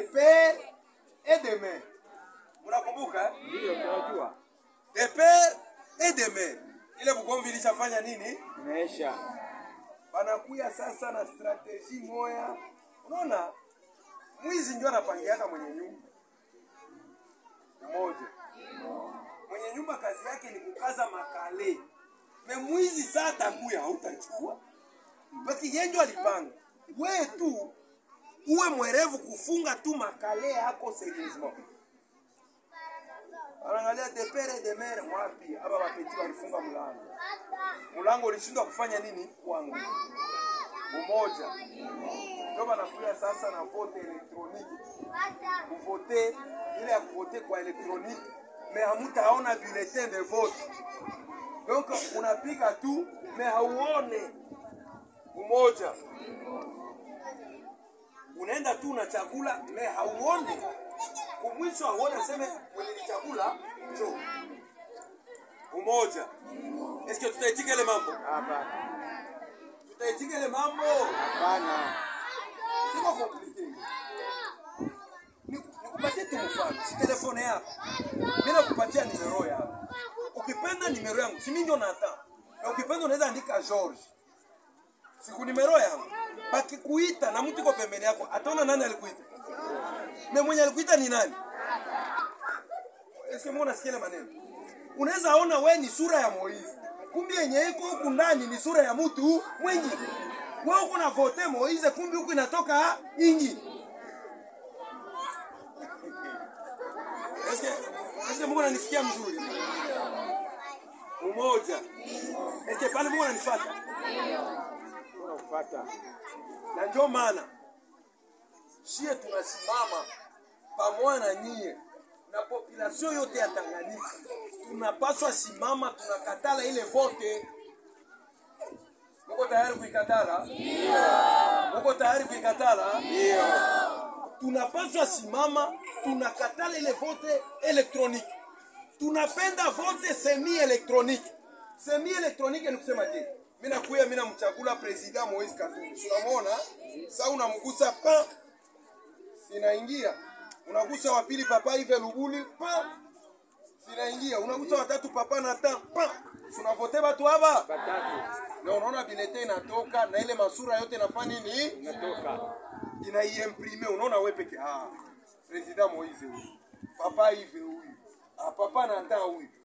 de père et de mère. Mnakumbuka? eh? Ndio tunajua. De père et de mère. Ile mgomvi ilishafanya nini? Imeisha. Banakuya sasa na strateji moya. Unaona? Mwizi ndio anapangiaka mwenye nyumba. Mmoja. Mwenye nyumba kazi yake ni kukaza makale. Me mwizi saa atakuya hautachua. Baki yenjo alipanga. Wewe tu uwe mwerevu kufunga tu makale yako seriousement. Anaangalia de pere de mere wapi? Hapa wapeti walifunga mlango. Mlango ulishindwa kufanya nini? Kwangu. Umoja. Ndio banakuya sasa na vote elektroniki. Kuvote ile ya kuvote kwa elektroniki. Mais hamutaona bulletin de vote. Donc unapiga tu mais hauone. Umoja. Unaenda tu na chakula mais hauone. Kumwisho hauone sema mwenye ni chakula njoo. Umoja. Eske tutaitika ile mambo? Hapana. Tutaitika ile mambo? Hapana. Siko compliqué. Niku- Nikupatie tu mfano. Si telefone yako. Mimi nakupatia nimero yako. Ukipenda nimero yangu, si mimi ndio nata. Na ukipenda unaweza andika George. Siku nimero yangu. Bakikuita na mtu iko pembeni yako, ataona nani alikuita. Na mwenye alikuita ni nani? Eske mbona nasikia ile maneno? Unaweza ona we ni sura ya Moizi. Kumbi yenye iko huku ndani ni sura ya mtu mwingine. Wewe uko na vote Moize, kumbi huku inatoka ingi. Eske eske Mungu ananisikia mzuri? Umoja. Eske pale Mungu ananifuata? Tunafuata. Na ndio maana shie tunasimama pamoja na nyie na population yote ya Tanganyika, tunapaswa simama, tunakatala ile vote. Muko tayari kuikatala? Ndio. Muko tayari kuikatala? Ndio. Tunapaswa simama, tunakatala ile vote elektroniki. Tunapenda vote semi elektroniki. Semi elektroniki ni kusema je? Mimi nakuya mimi namchagula president Moise Katumbi. Unamwona? Sasa unamgusa pa sinaingia. Unagusa wa pili papa hivi Luguli pa sinaingia. Unagusa watatu papa na ta pa. Tunavote watu hapa. Batatu. Na unaona bilete inatoka na ile masura yote inafanya nini? Natoka. Inaiimprime. Unaona wewe peke ah. President Moise huyu. Papa hivi huyu. Ah, papa na ta huyu.